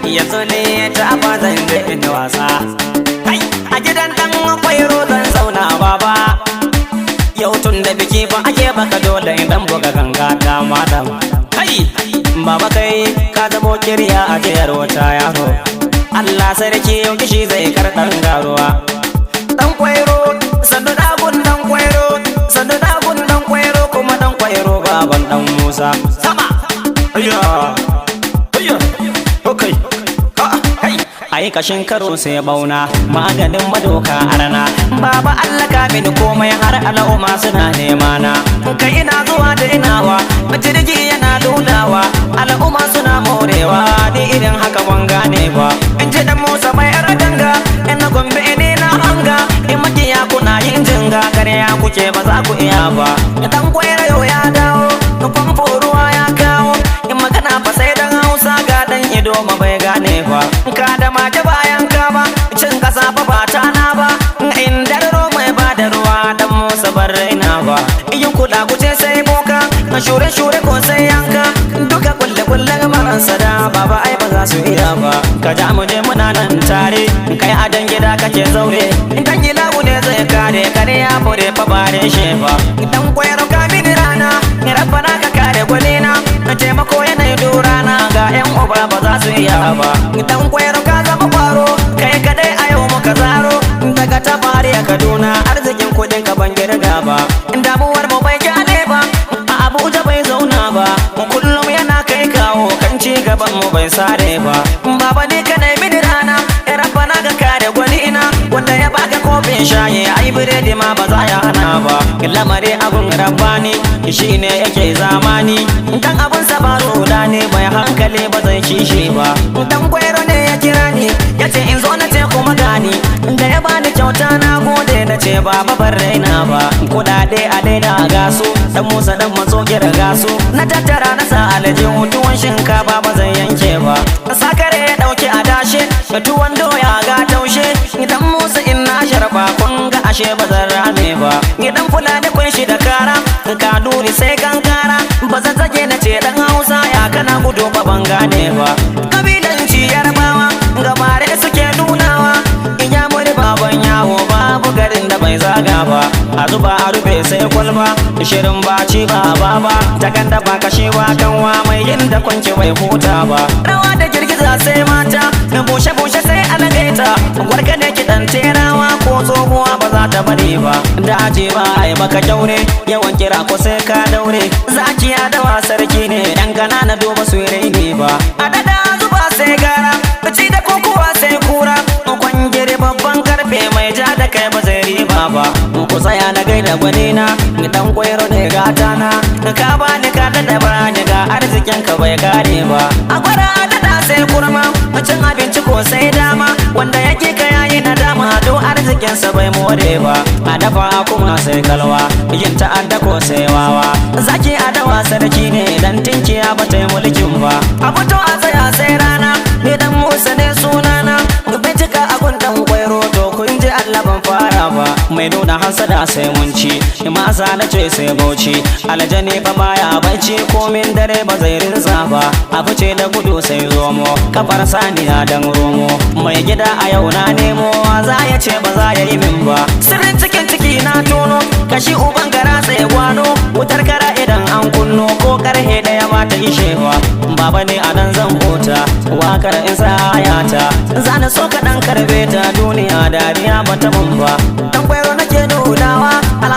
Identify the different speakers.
Speaker 1: yanzu ne ta zan ga in wasa kai a gidan dan akwai zan zauna baba yau tun da biki ba ake baka dole idan buga ganga ta madam kai baba kai ka zamo kirya a jiyar wata yaro Allah sarki yau kishi zai karɗan garuwa dan kwairo sannu dagun dan kwairo sannu dagun dan kwairo kuma dan kwairo baban dan Musa sama ayya ayya okay ai kashin karo sai bauna maganin madoka a rana baba Allah ka mini komai har al'umma suna nema na kai ina zuwa da inawa jirgi yana ludawa al'umma suna morewa ni irin haka ban gane ba in ji dan Musa mai yar danga in na gombe ne na hanga in makiya kuna yin jinga karya kuke ba za ku iya ba dan kwaira yau ya dawo famfo ruwa ya kawo in magana fa sai dan Hausa ga dan ido ma bai gane ba ka da maje bayan ka ba cin kasa fa ba ta na ba in darro mai ba da ruwa dan Musa bar raina ba yin kuɗa kuce sai boka na shure shure ko sai yanka duka kulle kulle maransa da baba ai ba za su iya ba ka ja mu je muna nan tare kai a dan gida kake zaure in kan gida ne zai kare kare ya fure fa bare shi ba dan koyar ka mini rana ni rabbana ka kare gwanina na taimako yanayi durana ga yan uba ba za su iya ba dan koyar ka zama kwaro kai kadai a yau muka zaro daga tabari a kaduna arzikin kudin ka ban girga ba damuwar mu bai kyale ba a abuja bai zauna ba kullum yana kai kawo kan ci gaban mu bai sare ba baba ne ka nemi rana ya rabbana ga kare gwanina wanda ya baka kofin shayi ai biredi ma ba za ya hana ba lamari abun rabbani shine yake zamani dan abun sa ba ne mai hankali ba zai kishi ba dan kwairo ne ya kira ni ya ce in zo na ce kuma gani da ya bani kyauta na gode na ce ba ban raina ba kudade a daina gasu dan musa dan matso kira gasu na tattara na sa aljihun tuwon shinkafa ba zan yanke ba sakare ya dauki adashe tuwon doya ga taushe idan musa in na sharba kun ga ashe ba zan rame ba idan fulani kun shi da kara ka duri sai kankara ba zan zage na ce dan hausa ya kana gudu ba ban gane ba kabilanci yarbawa gabare suke nunawa in ya muri baban yawo babu garin da bai zaga ba a zuba a rufe sai kwalba shirin baci ba baba ta ganda ba kashewa kanwa mai yin da kwanci bai huta ba rawa da girgiza sai mata bushe bushe sai alagaita gwarka ne kiɗan terawa ko tsohuwa ba za ta bari ba da aje ba ai maka kyaure yawan kira ko sai ka daure zakiya da sarki ne yan na duba su ne ba a dada zuba sai gara ci da kokowa sai kura kwangire babban karfe mai ja da kai ba zai riba ba ku tsaya na gaida gwanina ni dan kwairo ne gata na ka bani ka da bani ga arzikin ka bai kare ba a gwada dada sai kurma cin abinci ko sai dama wanda yake ka yayi na dama do arzikinsa bai more ba a dafa kuma sai kalwa yin ta'adda ko sai wawa zaki a dawa sarki ne dan tinkiya ba ta yi mulkin ba a fito a tsaya sai rana ni dan musa ne sunana bincika a gun dan kwairo to kun ji Allah ban fara ba mai nuna hasada sai mun ci masa na ce sai bauchi aljani fa baya bacci komin dare ba zai rinsa ba a fice da gudu sai zomo kafar saniya dan romo mai gida a yau na nemo za ya ce ba za ya yi min ba sirrin cikin ciki na tono kashi uban gara sai gwano wutar kara idan an kunno ko karhe daya ba ta ishewa baba ne a nan zan huta wakar in sa ayata zana so ka dan karbe ta duniya dariya ba ta mun ba dan kwairo nake nunawa